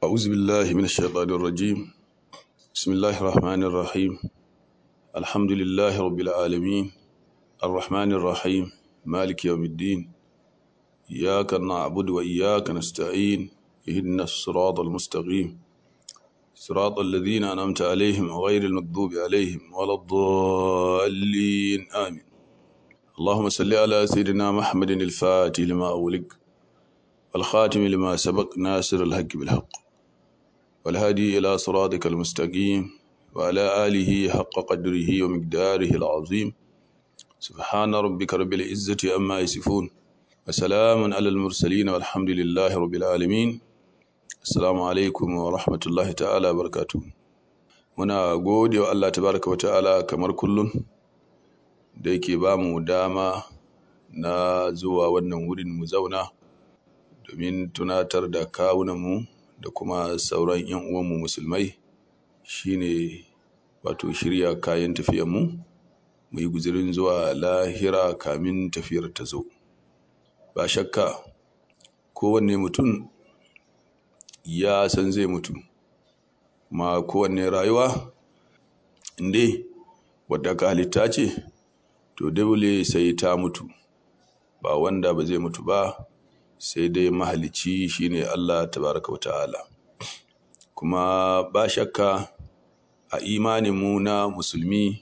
أعوذ بالله من الشيطان الرجيم بسم الله الرحمن الرحيم الحمد لله رب العالمين الرحمن الرحيم مالك يوم الدين إياك نعبد وإياك نستعين اهدنا الصراط المستقيم صراط الذين أنعمت عليهم غير المغضوب عليهم ولا الضالين آمين اللهم صل على سيدنا محمد الفاتح لما أغلق والخاتم لما سبق ناصر الحق بالحق والهادي إلى صراطك المستقيم وعلى آله حق قدره ومقداره العظيم سبحان ربك رب العزة أما يصفون وسلام على المرسلين والحمد لله رب العالمين السلام عليكم ورحمة الله تعالى وبركاته muna gode wa Allah tabaraka wa ta'ala kamar kullum da yake ba mu dama na zuwa wannan wurin mu zauna domin tunatar da kawunanmu da kuma sauran 'yan uwanmu musulmai shine wato shirya kayan tafiyanmu mu yi guzirin zuwa lahira kamin tafiyar ta zo ba shakka kowanne mutum ya san zai mutu ma kowanne rayuwa inda wadda ka halitta ce to dole sai ta mutu ba wanda ba zai mutu ba sai dai mahalicci shine Allah tabaraka wa ta'ala kuma ba shakka a imaninmu na musulmi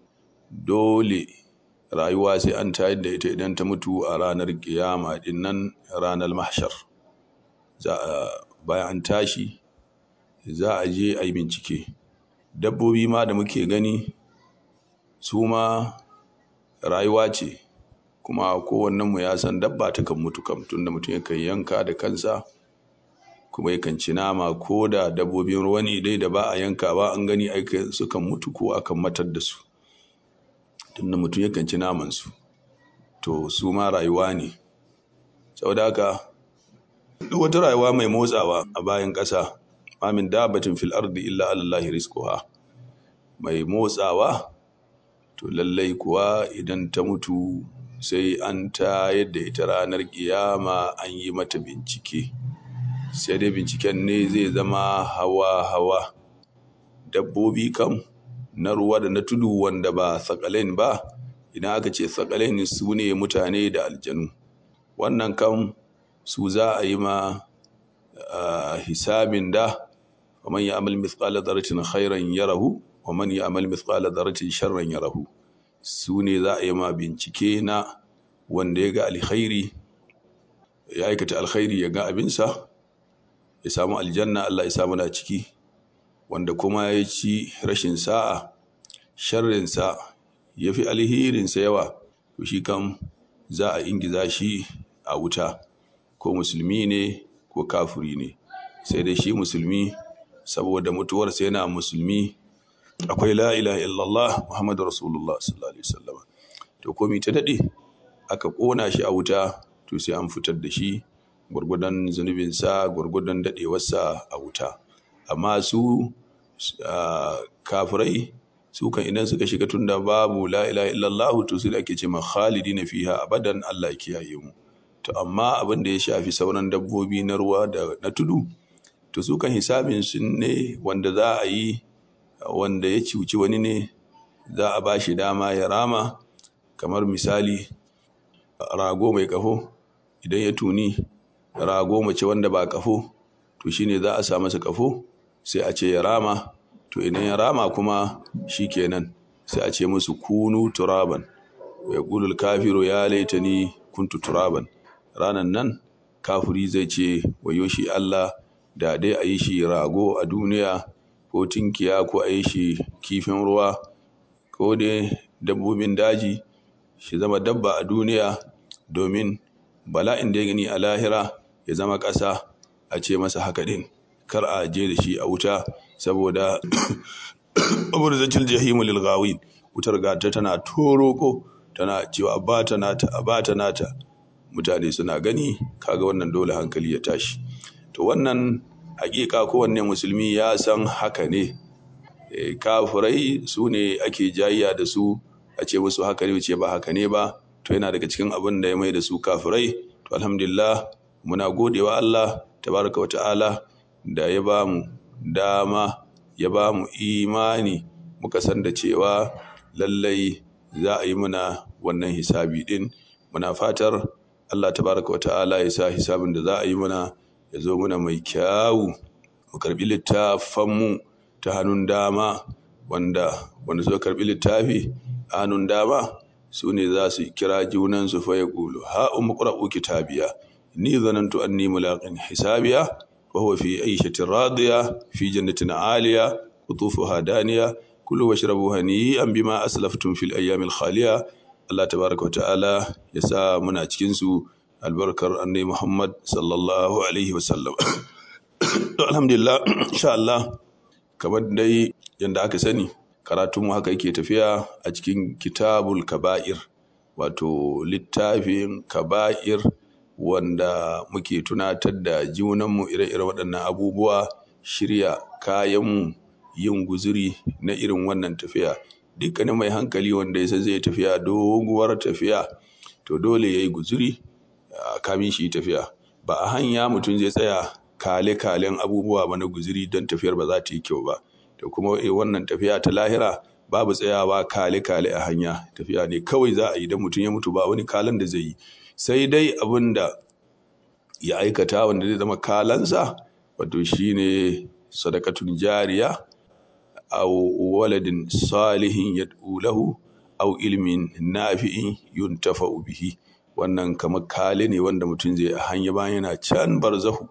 dole rayuwa sai an tayar da ita idan ta mutu a ranar kiyama din nan ranar mahshar za a bayan an tashi za a je a yi bincike dabbobi ma da muke gani su ma rayuwa ce kuma kowannenmu ya san dabba ta kan mutu kam tunda mutum yakan yanka da kansa kuma yakan ci nama ko da dabbobin ruwa ne dai da ba a yanka ba an gani aika sukan mutu ko akan matar da su tunda mutum yakan ci naman su to su ma rayuwa ne saboda haka duk wata rayuwa mai motsawa a bayan ƙasa amin dabatin fil ardi illa alallahi rizquha mai motsawa to lallai kuwa idan ta mutu sai an tayar da ita ranar kiyama an yi mata bincike sai dai binciken ne zai zama hawa-hawa dabbobi kam na ruwa da na tudu wanda ba sakalain ba idan aka ce sakalain su ne mutane da aljanu wannan kam su za a yi ma hisabin da ومن يعمل مثقال ذرة خيرا يره ومن يعمل مثقال ذرة شرا يره su ne za a yi ma bincike na wanda ya ga alkhairi ya aikata alkhairi ya ga abinsa ya samu aljanna Allah ya samu na ciki wanda kuma ya ci rashin sa'a sharrinsa ya fi alherinsa yawa to shi kam za a ingiza shi a wuta ko musulmi ne ko kafuri ne sai dai shi musulmi saboda mutuwarsa yana musulmi akwai la ilaha illallah muhammadu rasulullah sallallahu alaihi wasallam to komai ta dade aka kona shi a wuta to sai an fitar da shi gurgudan zunubinsa gurgudan dadewarsa a wuta amma su kafirai su kan idan suka shiga tunda babu la ilaha illallah to su da ake ce ma khalidina fiha abadan Allah ya kiyaye mu to amma abin da ya shafi sauran dabbobi na ruwa da na tudu to su kan hisabin su ne wanda za a yi wanda ya cuci wani ne za a ba shi dama ya rama kamar misali rago mai kafo idan ya tuni rago mace wanda ba kafo to shine za a sa masa kafo sai a ce ya rama to idan ya rama kuma shi kenan sai a ce musu kunu turaban ya ƙulul kafiru ya laitani kuntu turaban ranan nan kafiri zai ce wayo shi Allah da dai a yi shi rago a duniya ko tinkiya ko a yi shi kifin ruwa ko dai dabbobin daji shi zama dabba a duniya domin bala'in da ya gani a lahira ya zama ƙasa a ce masa haka ɗin kar a je da shi a wuta saboda abubuwan zacil jahimu lilgawin wutar gata tana toroko tana cewa ba ta nata a ba ta nata mutane suna gani kaga wannan dole hankali ya tashi to wannan hakika kowanne musulmi ya san haka ne kafirai su ne ake jayya da su a ce musu haka ne ce ba haka ne ba to yana daga cikin abin da ya mai da su kafirai to alhamdulillah muna godewa Allah tabaraka wa ta'ala da ya ba mu dama ya ba mu imani muka san da cewa lallai za a yi muna wannan hisabi din muna fatar Allah tabaraka wa ta'ala ya sa hisabin da za a yi muna ya zo muna mai kyawu mu karbi littafanmu ta hannun dama wanda wanda suka karbi littafi a hannun dama su ne za su kira junansu fa ya ƙulu ha umu ƙura'u kitabiya ni zanantu anni mulaqin hisabiya wa huwa fi aishatin radiya fi jannatin aliya qutufuha daniya kulu washrabu hani'an bima aslaftum fil ayyamil khaliya Allah tabaraka wa ta'ala ya sa muna cikin su albarkar annabi Muhammad sallallahu alaihi wasallam alhamdulillah insha Allah kamar dai yanda aka sani karatunmu haka yake tafiya a cikin kitabul kaba'ir wato littafin kaba'ir wanda muke tunatar da junanmu ire-ire waɗannan abubuwa shirya kayanmu yin guzuri na irin wannan tafiya dukkanin mai hankali wanda ya zai tafiya doguwar tafiya to dole ya yi guzuri kamin shi tafiya ba a hanya mutum zai tsaya kale-kalen abubuwa ba na guzuri don tafiyar ba za ta yi kyau ba da kuma wannan tafiya ta lahira babu tsayawa kale-kale a hanya tafiya ne kawai za a yi don mutum ya mutu ba wani kalan da zai yi sai dai abin da ya aikata wanda zai zama kalansa wato shine sadakatun jariya au waladin salihin yad'u lahu au ilmin nafi'in yuntafa'u bihi wannan kamar kale ne wanda mutum zai a hanya bayan yana can barzahu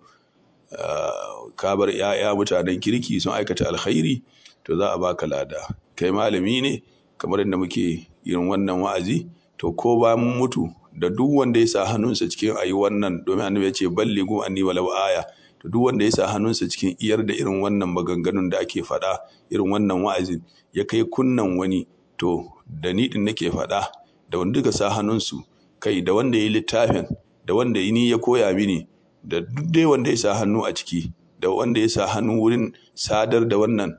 ka bar 'ya'ya mutanen kirki sun aikata alkhairi to za a baka lada kai malami ne kamar yadda muke yin wannan wa'azi to ko ba mun mutu da duk wanda ya sa hannunsa cikin ayi wannan domin annabi ya ce ballighu anni walau aya to duk wanda ya sa hannunsa cikin iyar da irin wannan maganganun da ake faɗa irin wannan wa'azin ya kai kunnan wani to da ni din nake faɗa da wanda duka sa hannunsu kai da wanda ya yi littafin da wanda ni ya koya mini da duk dai wanda ya sa hannu a ciki da wanda ya sa hannu wurin sadar da wannan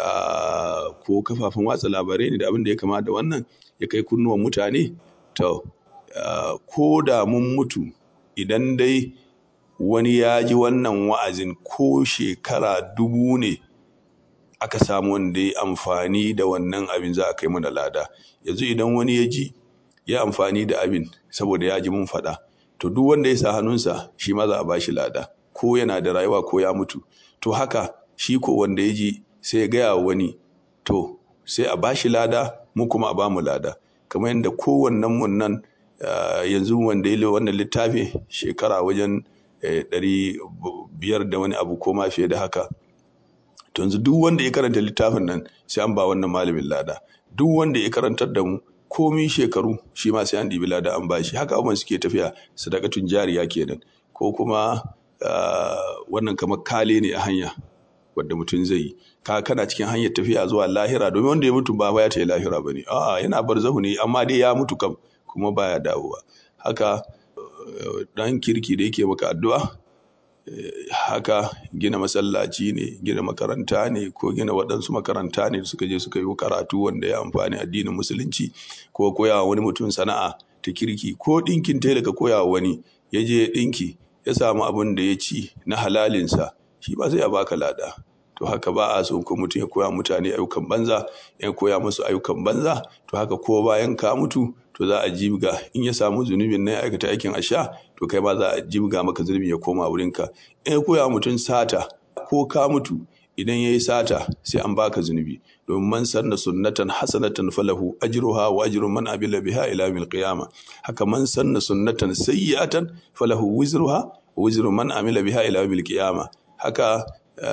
ko kafafen watsa labarai ne da abin da ya kama da wannan ya kai kunnuwan mutane to ko da mun mutu idan dai wani ya ji wannan wa'azin ko shekara dubu ne aka samu wanda ya amfani da wannan abin za a kai mana lada yanzu idan wani ya ji ya amfani da abin saboda ya ji mun faɗa to duk wanda ya sa hannunsa shi ma za a ba shi lada ko yana da rayuwa ko ya mutu to haka shi ko wanda ya ji sai ya gaya wani to sai a ba shi lada mu kuma a ba mu lada kamar yadda kowannen mun nan yanzu wanda ya wannan littafi shekara wajen ɗari biyar da wani abu ko ma fiye da haka to yanzu duk wanda ya karanta littafin nan sai an ba wannan malamin lada duk wanda ya karantar da mu komi shekaru shi ma sai an ɗibi lada an bashi haka abubuwan suke tafiya sadakatun jariya kenan ko kuma wannan kamar kale ne a hanya wadda mutum zai yi ka kana cikin hanyar tafiya zuwa lahira domin wanda ya mutu ba ya ta yi lahira ba ne a'a yana barzahu ne amma dai ya mutu kam kuma baya dawowa haka dan kirki da yake maka addu'a haka gina masallaci ne gina makaranta ne ko gina waɗansu makaranta ne da suka je suka yi karatu wanda ya amfani addinin musulunci ko koya wani mutum sana'a ta kirki ko ɗinkin tela ka koya wani ya je ɗinki ya samu abin da ya ci na halalinsa shi ba zai ya baka lada to haka ba a so ko mutum ya koya mutane ayyukan banza ya koya musu ayyukan banza to haka ko bayan ka mutu to za a jibga in ya samu zunubin na ya aikata aikin asha to kai ma za a jibga maka zunubi ya koma wurinka in ya koya mutum sata ko ka mutu idan ya yi sata sai an baka zunubi domin man sanna sunnatan hasanatan falahu ajruha wa ajru man amila biha ila yawmil qiyamah haka man sanna sunnatan sayyi'atan falahu wizruha wa wizru man amila biha ila yawmil qiyamah haka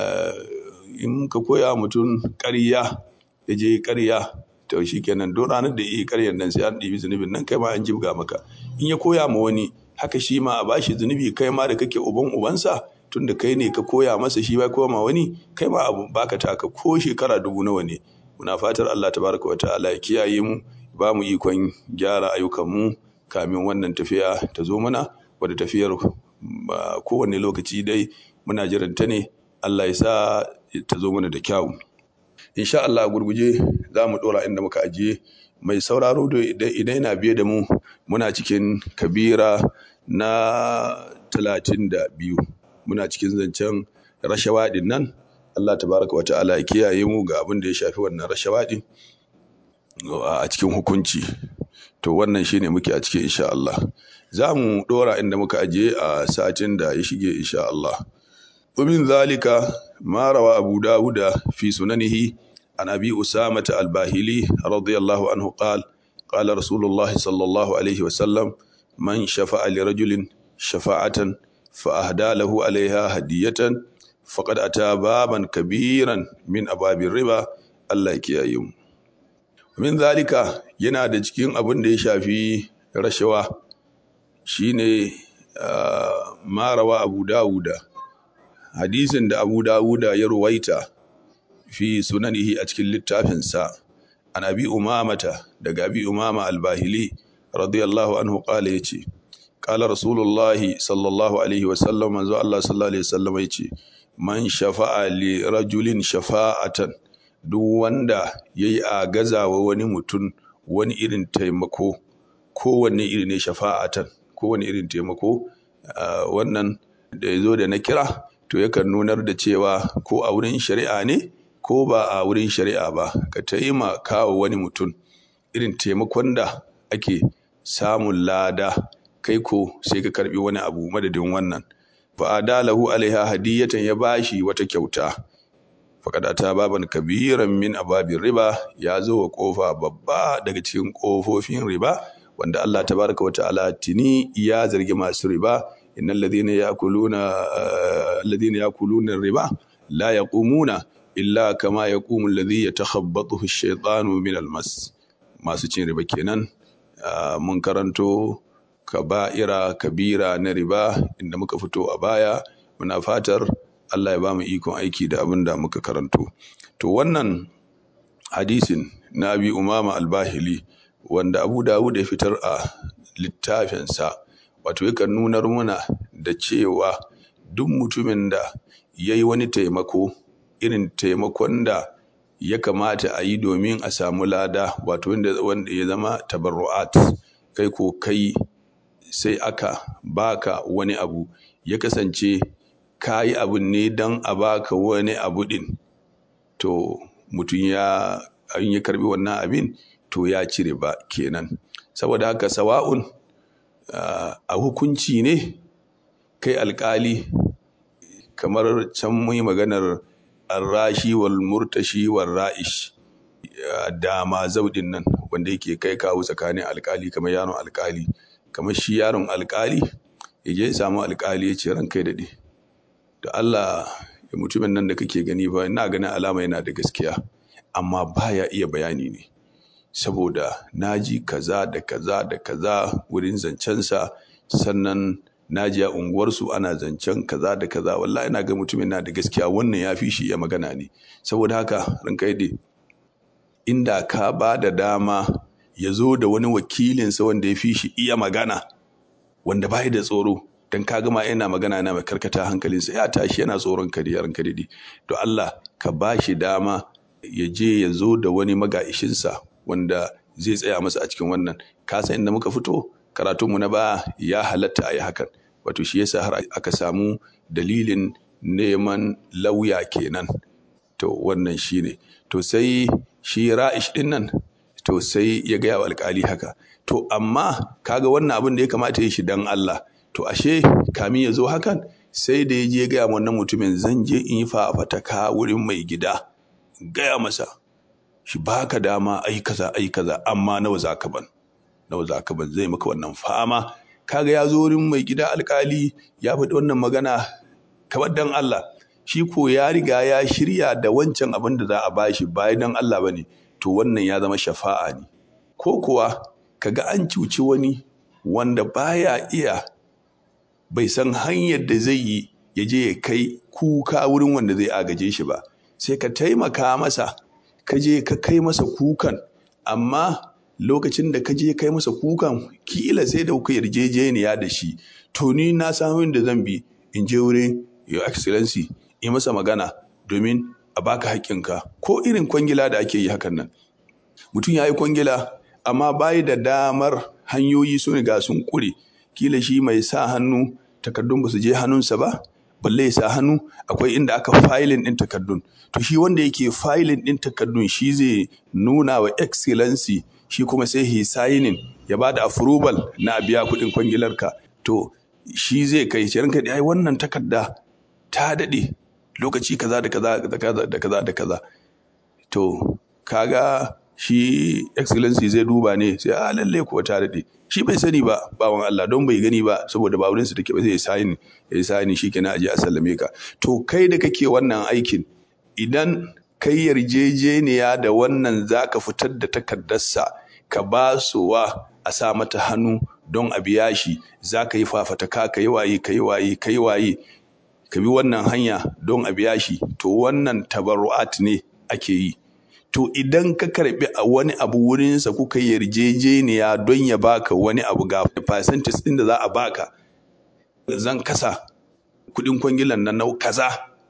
in ka koya mutum ƙarya ya je ƙarya to shi kenan don ranar da ya yi ƙaryar nan sai an ɗibi zunubin nan kai ma an jibga maka in ya koya ma wani haka shi ma a bashi zunubi kai ma da kake uban ubansa tun da kai ne ka koya masa shi ba koya ma wani kai ma abu baka taka ko shekara dubu nawa ne muna fatar Allah tabaraka wa ta'ala ya kiyaye mu ba mu ikon gyara ayyukan mu kamin wannan tafiya ta zo mana wadda tafiyar kowane lokaci dai muna jiranta ne Allah ya sa ta zo mana da kyawu insha Allah gurguje za mu dora inda muka ajiye mai sauraro da idan yana biye da mu muna cikin kabira na talatin da biyu muna cikin zancen rashawa din nan Allah tabaraka wa ta'ala ya kiyaye mu ga abin da ya shafi wannan rashawa din a cikin hukunci to wannan shine muke a cikin insha Allah za mu dora inda muka ajiye a satin da ya shige insha Allah ومن ذلك ما روى أبو داود في سننه عن أبي أسامة الباهلي رضي الله عنه قال قال رسول الله صلى الله عليه وسلم من شفع لرجل شفاعة فأهدى له عليها هدية فقد أتى بابا كبيرا من أبواب الربا الله يكيم من ذلك yana da cikin abin da ya shafi rashawa shine marawa abu dawuda hadisin da abu dawuda ya ruwaita fi sunanihi a cikin littafinsa an abi umamata daga abi umama albahili radiyallahu anhu kala ya ce kala rasulullahi sallallahu alaihi wasallam manzo Allah sallallahu alaihi wasallam ya ce man shafa'a li rajulin shafa'atan duk wanda yayi a gazawa wani mutum wani irin taimako kowanne iri ne shafa'atan kowanne irin taimako wannan da ya zo da na kira to yakan nunar da cewa ko a wurin shari'a ne ko ba a wurin shari'a ba ka taimaka wa wani mutum irin taimakon da ake samun lada kai ko sai ka karbi wani abu madadin wannan fa adalahu alaiha hadiyatan ya bashi wata kyauta faqad ta baban kabiran min ababin riba ya zo wa kofa babba daga cikin kofofin riba wanda Allah tabaraka wa ta'ala tini ya zargi masu riba innal ladhina yakuluna alladhina yakuluna riba la yaqumuna illa kama yaqumu alladhi yatakhabbathu ash-shaytanu min al-mas masu cin riba kenan mun karanto kaba'ira kabira na riba inda muka fito a baya muna fatar Allah ya ba mu ikon aiki da abin da muka karanto to wannan hadisin na bi umama al-bahili wanda Abu Dawud ya fitar a littafinsa wato yakan nunar muna da cewa duk mutumin da ya yi wani taimako irin taimakon da ya kamata a yi domin a samu lada wato wanda ya zama tabarru'at kai ko kai sai aka baka wani abu ya kasance ka yi abin ne don a baka wani abu din to mutum ya ya karbi wannan abin to ya cire ba kenan saboda haka sawa'un a hukunci ne kai alkali kamar can mun yi maganar arrashi wal murtashi wal ra'ish dama zaudin nan wanda yake kai kawo tsakanin alkali kamar yaron alkali kamar shi yaron alkali ya je samu alkali ya ce ran kai daɗe da Allah ya mutumin nan da kake gani ba ina ganin alama yana da gaskiya amma baya iya bayani ne saboda naji kaza da kaza da kaza wurin zancensa sannan naji a unguwarsu ana zancen kaza da kaza wallahi ina ga mutumin na da gaskiya wannan ya fi shi ya magana ne saboda haka ranka yade inda ka ba da dama ya zo da wani wakilinsa wanda ya fi shi iya magana wanda bai da tsoro dan ka gama yana magana na mai karkata hankalinsa ya tashi yana tsoron ka da ranka dade to Allah ka ba shi dama ya je ya zo da wani magaishinsa wanda zai tsaya masa a cikin wannan ka san inda muka fito karatunmu na ba ya halatta a yi hakan wato shi yasa har aka samu dalilin neman lauya kenan to wannan shi ne to sai shi ra'ish din nan to sai ya gaya wa alkali haka to amma kaga wannan abin da ya kamata ya shi dan Allah to ashe kamin ya zo hakan sai da ya je gaya wannan mutumin zan je in yi fafataka wurin mai gida gaya masa shi baka dama ai kaza ai kaza amma nawa zaka ban nawa zaka ban zai maka wannan fama kaga ya zo wurin mai gida alkali ya faɗi wannan magana kamar dan Allah shi ko ya riga ya shirya da wancan abin da za a bashi bayan dan Allah bane to wannan ya zama shafa'a ne ko kuwa kaga an cuci wani wanda baya iya bai san hanyar da zai yi ya je ya kai kuka wurin wanda zai agaje shi ba sai ka taimaka masa ka je ka kai masa kukan amma lokacin da ka je kai masa kukan kila sai da kuka yarjejeniya da shi to ni na samu da zan bi in je wurin your excellency yi masa magana domin a baka haƙƙinka ko irin kwangila da ake yi hakan nan mutum ya yi kwangila amma bayi da damar hanyoyi sun riga sun ƙure kila shi mai sa hannu takardun ba su je hannunsa ba balle ya sa hannu akwai inda aka filin ɗin takardun to shi wanda yake filin ɗin takardun shi zai nuna wa excellency shi kuma sai he signing ya ba da approval na biya kuɗin kwangilarka to shi zai kai shi ranka ai wannan takarda ta daɗe lokaci kaza da kaza da kaza da kaza da kaza to kaga shi excellency zai duba ne sai a lalle ko ta daɗe shi bai sani ba bawan Allah don bai gani ba saboda ba wurin su take ba zai sign ya sign shi kenan aje a sallame ka to kai da kake wannan aikin idan kai yarjejeniya da wannan zaka fitar da takardarsa ka ba wa a sa mata hannu don a biya shi za ka yi fafataka ka yi waye ka yi waye ka yi waye ka bi wannan hanya don a biya shi to wannan tabarru'at ne ake yi to idan ka karbi a wani abu wurinsa kuka yarjejeniya don ya baka wani abu ga percentage din da za a baka zan kasa kudin kwangilan nan na kaza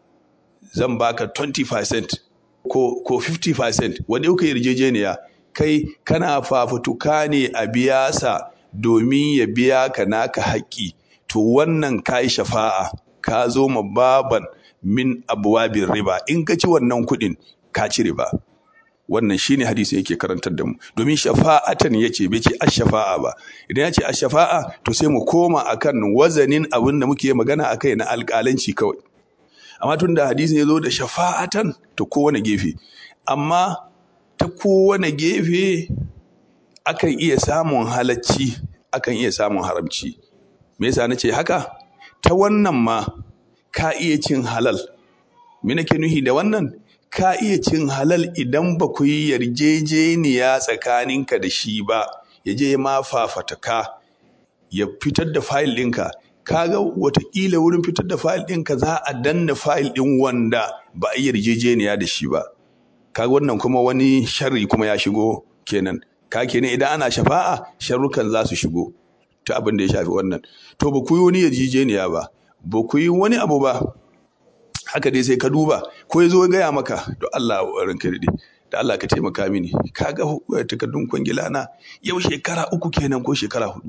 zan baka 20% ko, ko 50% wanda kuka yarjejeniya kai kana fafutuka ne a biya sa domin ya biya ka naka haƙƙi to wannan kai shafa'a ka zo ma baban min abuwabin riba in ka ci wannan kuɗin ka ci riba wannan shine hadisi yake karantar da mu domin shafa'atan yace bai ce ash-shafa'a ba idan yace ash-shafa'a to sai mu koma akan wazanin abin da muke magana akai na alƙalanci kawai amma tunda hadisi ya zo da shafa'atan to kowane gefe amma ta kowane gefe akan iya samun halacci akan iya samun haramci me yasa nace haka ta wannan ma ka iya cin halal me nake nuhi da wannan ka iya cin halal idan ba ku yi yarjejeniya tsakaninka da shi ba ya je ma fafataka ya fitar da fayil ɗinka kaga watakila wurin fitar da fayil ɗinka za a danna fayil ɗin wanda ba a yi yarjejeniya da shi ba kaga wannan kuma wani sharri kuma ya shigo kenan ka kenan idan ana shafa'a sharrukan za su shigo ta abin da ya shafi wannan to ba ku yi wani yarjejeniya ba ba ku yi wani abu ba haka dai sai ka duba ko ya zo ya gaya maka to Allah ranka daɗe da Allah ka taimaka mini ka ga takardun kwangila na yau shekara uku kenan ko shekara hudu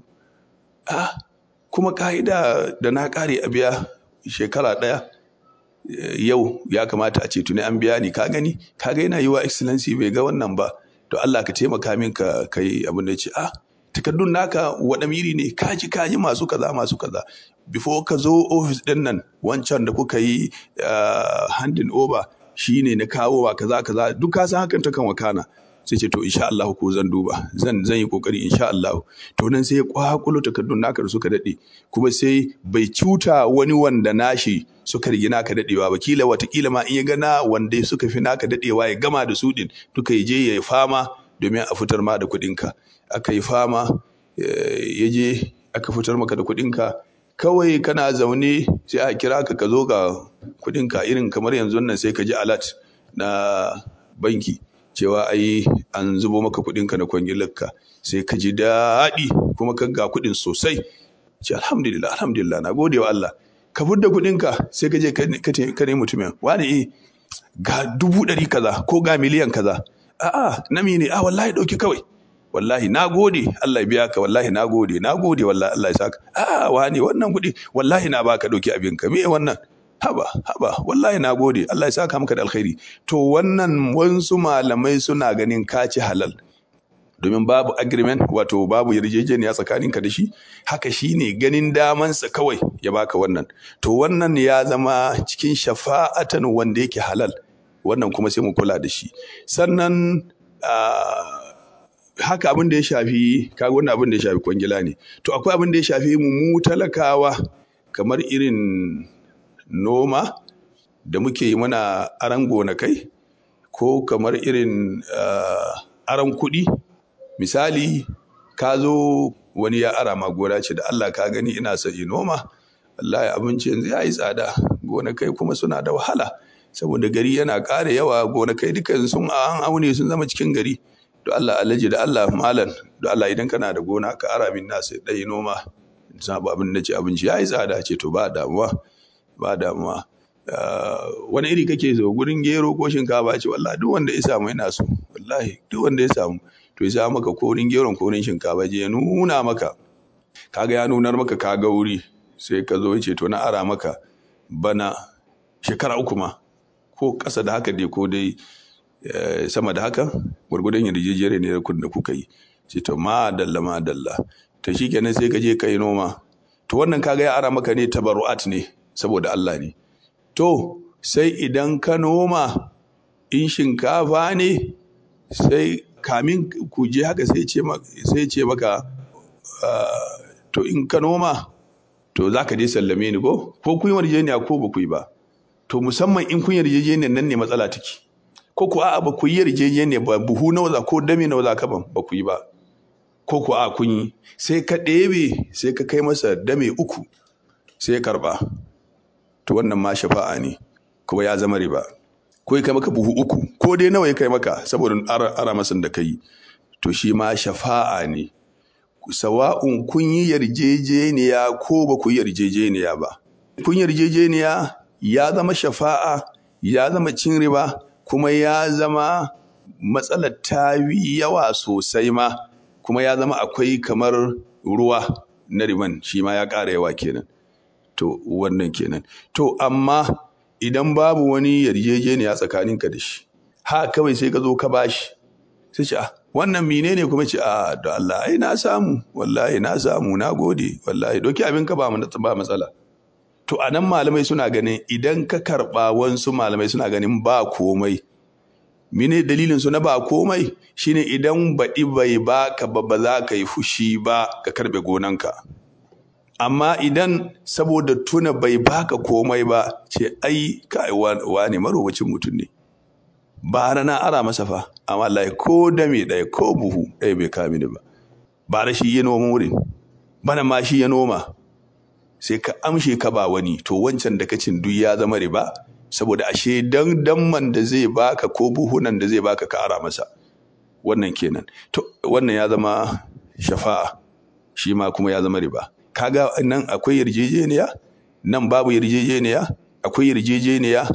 a kuma ka'ida da na kare a biya shekara ɗaya yau ya kamata a ce tuni an biya ni ka gani ka ga yana yi wa excellency bai ga wannan ba to Allah ka taimaka min ka kai abin da ya ce ah takardun naka waɗa miri ne kaji kaji masu kaza masu kaza before ka zo ofis ɗin nan wancan da kuka yi handin over shi ne na kawo wa kaza kaza duk ka san hakan ta kan wakana sai ce to insha Allah ko zan duba zan zan yi kokari insha Allah to nan sai ya kwakulo takardun naka da suka dade kuma sai bai cuta wani wanda nashi suka rigi naka dadewa ba kila watakila ma in ya gana wanda suka fi naka dadewa ya gama da su din duka ya je ya fama domin a fitar ma da kuɗinka aka yi fama ya je aka fitar maka da kuɗinka kawai kana zaune sai a kira ka ka zo ga kuɗinka irin kamar yanzu nan sai ka ji alat na banki cewa ai an zubo maka kuɗinka na kwangilarka sai ka ji daɗi kuma ka ga kuɗin sosai ce alhamdulillah alhamdulillah na gode wa Allah ka fudda kuɗinka sai ka je ka nemi mutumin wani eh ga dubu ɗari kaza ko ga miliyan kaza a'a na ne a wallahi ɗauki kawai wallahi na gode Allah ya biya ka wallahi na gode na gode wallahi Allah ya saka a wani wannan kuɗi wallahi na baka ɗauki abin ka me wannan haba haba wallahi na gode Allah ya saka maka da alkhairi to wannan wasu malamai suna ganin ka ci halal domin babu agreement wato babu yarjejeniya tsakaninka da shi haka shine ganin damansa kawai ya baka wannan to wannan ya zama cikin shafa'atan wanda yake halal wannan kuma sai mu kula da shi sannan haka abin da ya shafi kaga wannan abin da ya shafi kwangila ne to akwai abin da ya shafi mu mu talakawa kamar irin noma da muke yi mana aran gonakai ko kamar irin aran kuɗi misali ka zo wani ya ara ma gona ce da Allah ka gani ina son yi noma wallahi abinci yanzu ya yi tsada gonakai kuma suna da wahala saboda gari yana ƙara yawa gonakai dukan sun an aune sun zama cikin gari to Allah alaji da Allah malam da Allah idan kana da gona ka ara min na sai dai noma sabu abin da ce abinci yayi tsada ce to ba damuwa ba damuwa wani iri kake so gurin gero ko shinkafa ce wallahi duk wanda ya samu yana so wallahi duk wanda ya samu to ya sa maka korin geron korin shinkafa je ya nuna maka kaga ya nunar maka kaga wuri sai ka zo ce to na ara maka bana shekara uku ma ko ƙasa da haka dai ko dai sama da haka gwargwadon yarjejiyar ne da kuka yi ce to ma dalla ma dalla to shikenan sai ka je ka yi noma to wannan kaga ya ara maka ne tabarru'at ne saboda Allah ne to sai idan ka noma in shinkafa ne sai kamin ku je haka sai ce maka to in ka noma to za ka je sallame ni ko ko kun yi yarjejeniya ko ba ku yi ba to musamman in kun yarjejeniya nan ne matsala take ko ku a'a ba ku yi yarjejeniya ba buhu nawa za ko dame nawa za ka ban ba ku yi ba ko ku a kun yi sai ka ɗebe sai ka kai masa dame uku sai ya karɓa to wannan ma shafa'a ne kuma ya zama riba ko ya kai maka buhu uku ko dai nawa ya kai maka saboda ara masan da kai to shi ma shafa'a ne sawa'un kun yi yarjejeniya ko ba ku yi yarjejeniya ba kun yarjejeniya ya zama shafa'a ya zama cin riba kuma ya zama matsalar ta yawa sosai ma kuma ya zama akwai kamar ruwa na riban shi ma ya ƙara yawa kenan to wannan kenan to amma idan babu wani yarjejeniya tsakaninka da shi ha kawai sai ka zo ka bashi sai ce wannan menene kuma ce a da Allah ai na samu wallahi na samu na gode wallahi doki abin ka ba ba matsala to anan malamai suna ganin idan ka karba wansu malamai suna ganin ba komai mene dalilin su na ba komai shine idan baɗi bai baka ba ba za ka yi fushi ba ka karbe gonanka amma idan saboda tuna bai baka komai ba ce ai kai wane marowacin mutum ne ba na ara masa fa amma Allah ko dame ɗaya ko buhu ɗaya bai kame ni ba ba da shi ya noma wurin bana ma shi ya noma sai ka amshe ka ba wani to wancan da kacin duk ya zama riba saboda ashe dan damman da zai baka ko buhunan da zai baka ka ara masa wannan kenan to wannan ya zama shafa'a shi ma kuma ya zama riba kaga nan akwai yarjejeniya nan babu yarjejeniya akwai yarjejeniya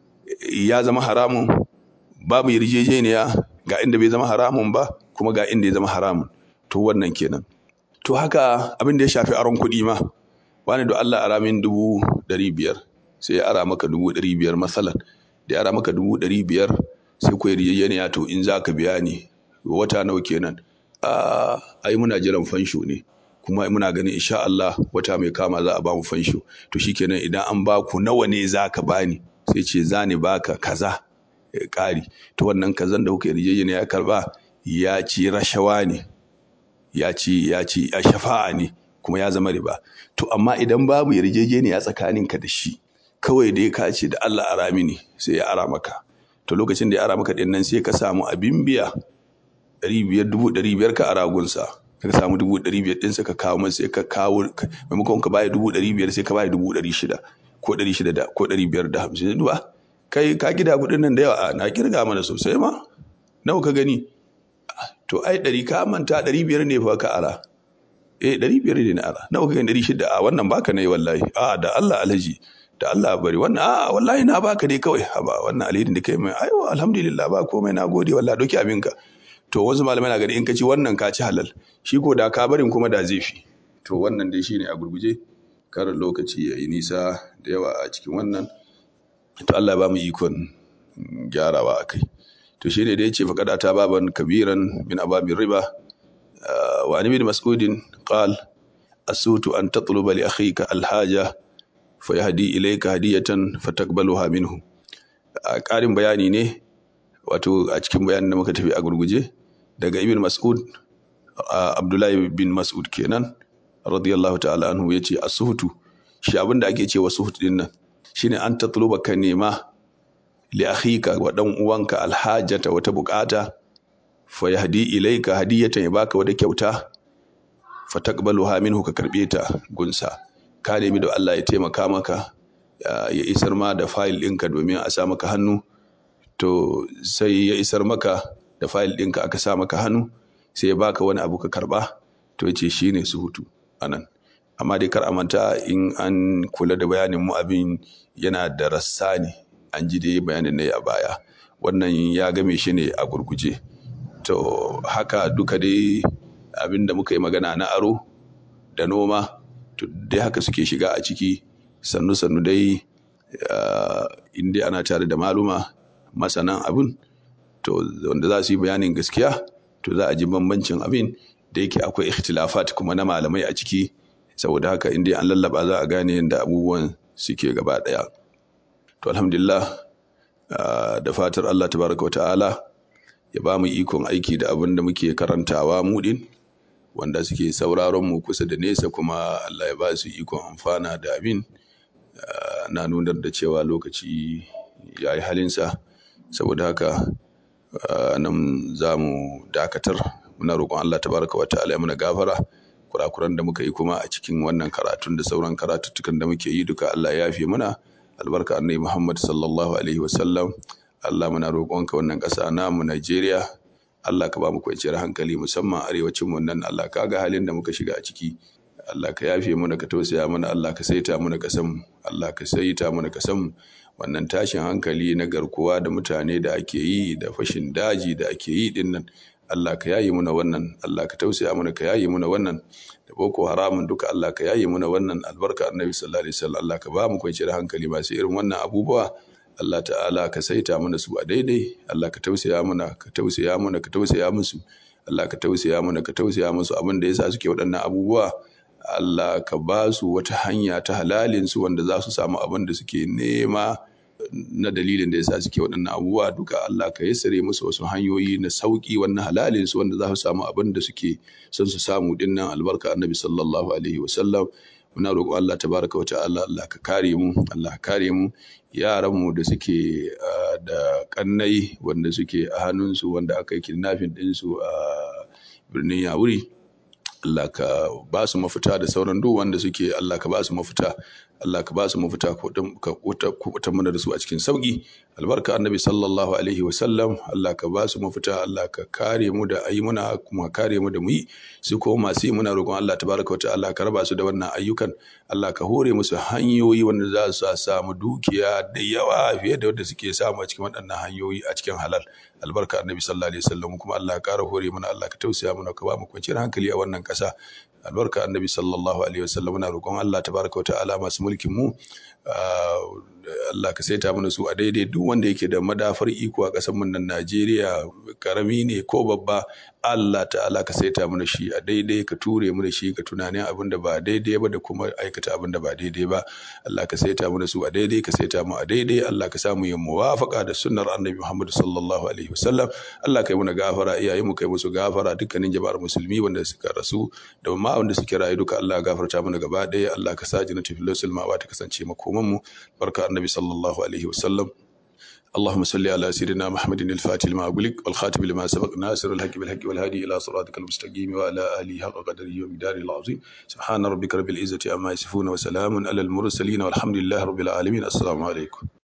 ya zama haramun babu yarjejeniya ga inda bai zama haramun ba kuma ga inda ya zama haramun to wannan kenan to haka abin da ya shafi aron kuɗi ma wani da Allah ara min dubu ɗari biyar sai ya ara maka dubu ɗari biyar masalan da ya ara maka dubu ɗari biyar sai ku yarjejeniya to in za ka biya ni wata nawa kenan a ai muna jiran fansho ne kuma muna ganin insha Allah wata mai kama za a ba mu fansho to shikenan idan an ba ku nawa ne za ka bani sai ce za ni baka kaza ƙari to wannan kazan da kuka yarjejeniya ya karba ya ci rashawa ne ya ci ya ci ya shafa'a ne kuma ya zama riba to amma idan babu yarjejeniya tsakaninka da shi kawai dai ka ce da Allah ara mini sai ya ara maka to lokacin da ya ara maka din nan sai ka samu abin biya ɗari biyar dubu ɗari biyar ka ara gunsa ka samu dubu ɗari biyar ɗin sai ka kawo masa sai ka kawo maimakon ka baya dubu ɗari biyar sai ka baya dubu ɗari shida ko ɗari shida da ko ɗari biyar da hamsin duba kai ka gida kuɗin nan da yawa na kirga mana sosai ma nawa ka gani to ai ɗari ka manta ɗari biyar ne fa ka ara eh ɗari biyar ne na ara nawa ka gani ɗari shida a wannan baka ne wallahi a da Allah alhaji da Allah bari wannan a wallahi na baka dai kawai haba wannan alheri da kai mai ayo alhamdulillah ba komai na gode wallahi doki abinka to wasu malamai na gani in ka ci wannan ka ci halal shi ko da ka barin kuma da zai fi to wannan dai shine a gurguje karin lokaci ya yi nisa da yawa a cikin wannan to Allah ba mu ikon gyarawa a kai to shi ne da ya ce faƙada ta baban kabiran min ababin riba wa an ibn mas'udin qal asutu an tatluba li akhika alhaja fa yahdi ilayka hadiyatan fataqbaluha minhu ƙarin bayani ne wato a cikin bayanin da muka tafi a gurguje daga ibn mas'ud abdullahi bin mas'ud kenan radiyallahu ta'ala anhu yace asuhutu shi abin da ake cewa suhut din nan shine an tatluba ka nema li akhika wa dan uwanka alhajata wata bukata fa yahdi ilayka hadiyatan ya baka wata kyauta fa taqbaluha minhu ka karbe ta gunsa ka nemi da Allah ya taimaka maka ya isar ma da file ɗinka domin a sa maka hannu to sai ya isar maka da file ɗinka aka sa maka hannu sai ya baka wani abu ka karba to ya ce shine suhutu anan amma dai kar a manta in an kula da bayanin mu abin yana da rassa ne an ji dai bayanin ne a baya wannan ya game shi ne a gurguje to haka duka dai abin da muka yi magana na aro da noma to dai haka suke shiga a ciki sannu sannu dai in dai ana tare da maluma masanan abin to wanda za su yi bayanin gaskiya to za a ji bambancin abin da yake akwai ikhtilafat kuma na malamai a ciki saboda haka in dai an lallaba za a gane yadda abubuwan suke gaba ɗaya to alhamdulillah da fatar Allah tabaraka wa ta'ala ya ba mu ikon aiki da abin da muke karantawa mu din wanda suke sauraron mu kusa da nesa kuma Allah ya ba su ikon amfana da abin na nunar da cewa lokaci ya yi halinsa saboda haka nan za mu dakatar muna roƙon Allah tabaraka wa ta'ala ya muna gafara kurakuran da muka yi kuma a cikin wannan karatun da sauran karatuttukan da muke yi duka Allah ya yafe muna albarka annabi Muhammad sallallahu alaihi wasallam Allah muna roƙonka wannan ƙasa namu Najeriya Allah ka ba mu kwanciyar hankali musamman arewacin mu nan Allah ka ga halin da muka shiga a ciki Allah ka yafe mana ka tausaya mana Allah ka saita mana kasan mu Allah ka saita mana kasan mu wannan tashin hankali na garkuwa da mutane da ake yi da fashin daji da ake yi din nan Allah ka yayi muna wannan Allah ka tausaya mana ka yayi muna wannan da boko haramun duka Allah ka yayi muna wannan albarka annabi sallallahu alaihi wasallam Allah ka ba mu kwanciyar hankali masu irin wannan abubuwa Allah ta'ala ka saita mana su a daidai Allah ka tausaya mana ka tausaya mana ka tausaya musu Allah ka tausaya mana ka tausaya musu abin da yasa suke waɗannan abubuwa Allah ka ba su wata hanya ta halalin su wanda za su samu abin da suke nema na dalilin da yasa suke waɗannan abubuwa duka Allah ka yassare musu wasu hanyoyi na sauki wannan halalin su wanda za su samu abin da suke son su samu dinnan albarka annabi sallallahu alaihi wasallam muna roƙon Allah tabaraka wa ta'ala Allah ka kare mu Allah ka kare mu yaran mu da suke da kannai wanda suke a hannunsu wanda aka yi kidnapping ɗinsu a birnin Yawuri Allah ka ba su mafita da sauran duk wanda suke Allah ka ba su mafita Allah ka ba su mafita ka kubutar mana da su a cikin sauki albarka annabi sallallahu alaihi wa sallam Allah ka ba su mafita Allah ka kare mu da ayi muna kuma kare mu da mu yi su ko masu yi muna roƙon Allah tabaraka wa ta'ala ka raba su da wannan ayyukan Allah ka hore musu hanyoyi wanda za su samu dukiya da yawa fiye da wanda suke samu a cikin waɗannan hanyoyi a cikin halal albarka annabi sallallahu alaihi wa sallam kuma Allah ka ƙara hore mana Allah ka tausaya mana ka ba mu kwanciyar hankali a wannan ƙasa albarka annabi sallallahu alaihi wasallam muna roƙon Allah tabaraka wa ta'ala masu mulkin mu Allah ka saita mana su a daidai duk wanda yake da madafar iko a ƙasar mu nan Najeriya karami ne ko babba Allah ta'ala ka saita mana shi a daidai ka ture mu da shi ka tunanin abin da ba daidai ba da kuma aikata abin da ba daidai ba Allah ka saita mana su a daidai ka saita mu a daidai Allah ka samu yin muwafaqa da sunnar annabi Muhammad sallallahu alaihi wasallam Allah kai muna gafara iyayen mu kai musu gafara dukkanin jama'ar musulmi wanda suka rasu da ma wanda suke rayu duka Allah gafarta mana gaba ɗaya Allah ka sa jannatu fil ma ta kasance makoman mu barka annabi sallallahu alaihi wasallam اللهم صل على سيدنا محمد الفاتح لما أغلق والخاتم لما سبق ناصر الحق بالحق والهادي إلى صراطك المستقيم وعلى آله حق قدره ومقداره العظيم سبحان ربك رب العزة عما يصفون وسلام على المرسلين والحمد لله رب العالمين السلام عليكم